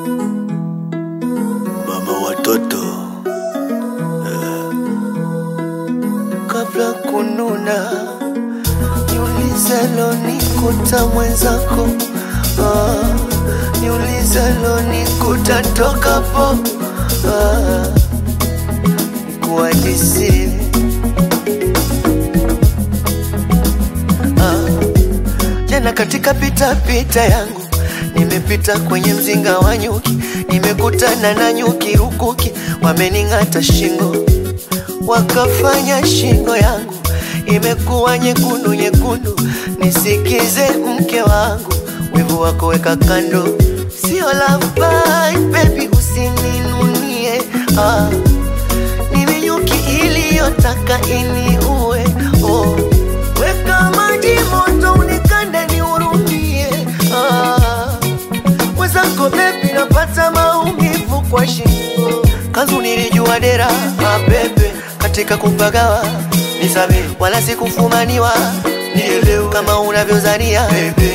mama watoto eh. Kabla kununa niulizalo nikuta mwenzako ah, niulizalo nikuta tokapo ah, kuhadisie ah, jana katika pita pita yangu nimepita kwenye mzinga wa nyuki, nimekutana na nyuki rukuki, wamening'ata shingo, wakafanya shingo yangu imekuwa nyekundu nyekundu. Nisikize mke wangu, wivu wako weka kando, sio love bite, baby usininunie ah. Mimi nyuki iliyotaka iniue oh. Weka maji moto unikande nihurumie ah. Mwenzako bebi napata maumivu kwa shingo Kanzu nilijua dera ah, bebe katika kupagawa nisabe wala sikufumaniwa nielewe kama unavyozania bebe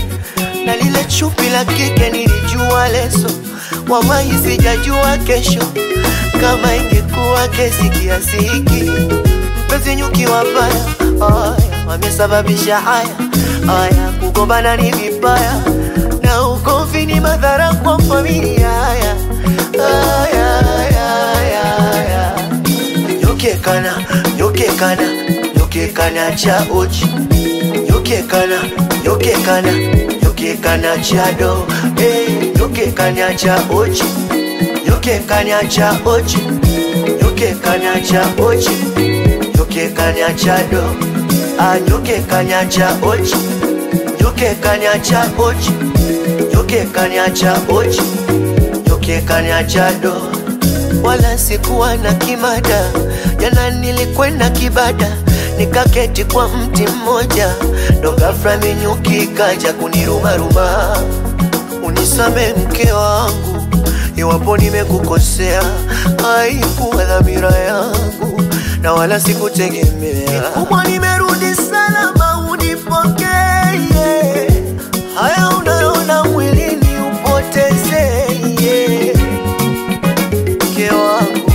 na lile chupi la kike nilijua leso, wallahi sijajua kesho kama ingekuwa kesi kiasi hiki. Mpenzi nyuki wabaya, aya wamesababisha haya haya, kugombana ni vibaya na ugomvi ni madhara kwa familia. Haya haya haya haya, nyokekana nyokekana nyokekana cha uchi nyokekana nyokekana nyokekana chado hey, nyokekana cha ochi nyokekana cha ochi nyokekana cha ochi nyokekana chado ah, nyokekana cha ochi nyokekana cha ochi nyokekana cha ochi nyokekana chado wala sikuwa na kimada. Jana nilikwenda kibada, nikaketi kwa mti mmoja, ndo ghafla minyuki kaja kunirumaruma. Unisame mke wangu, iwapo nimekukosea, haikuwa dhamira yangu na wala sikutegemea. Kubwa nimerudi salama, unipokee haya unayoona mwilini upoteze mke wangu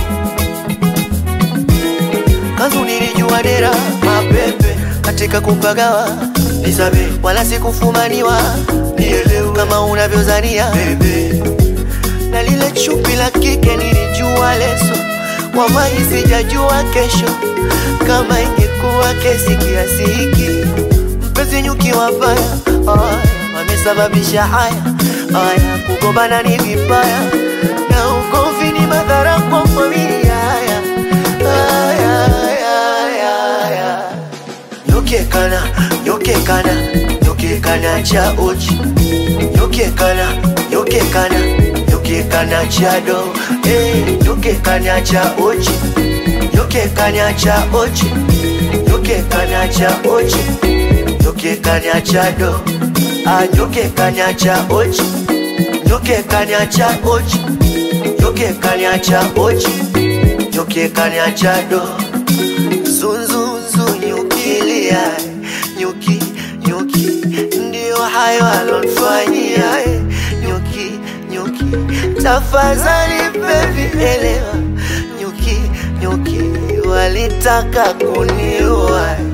kanzu nilijua dera mapepe katika kupagawa nisabe wala sikufumaniwa nielewe kama unavyozania bebe na lile chupi la kike nilijua leso wallahi sijajua kesho kama ingekuwa kesi kiasi hiki mpenzi nyuki wabaya aya wamesababisha haya haya kugombana ni vibaya na ugomvi ni madhara kwa familia haya haya haya haya nyokekana nyokekana nyokekana cha uchi nyokekana nyokekana nyokekana cha do hey, nyokekana cha uchi nyokekana cha uchi nyokekana cha uchi nyokekana cha do ah, nyokekana cha uchi nyokekana cha uchi nyokekana cha uchi nyokekana cha do zunzunzu nyukilia nyuki nyuki ndio hayo alonfanyia eh, nyuki nyuki tafadhali baby elewa nyuki nyuki walitaka kuniua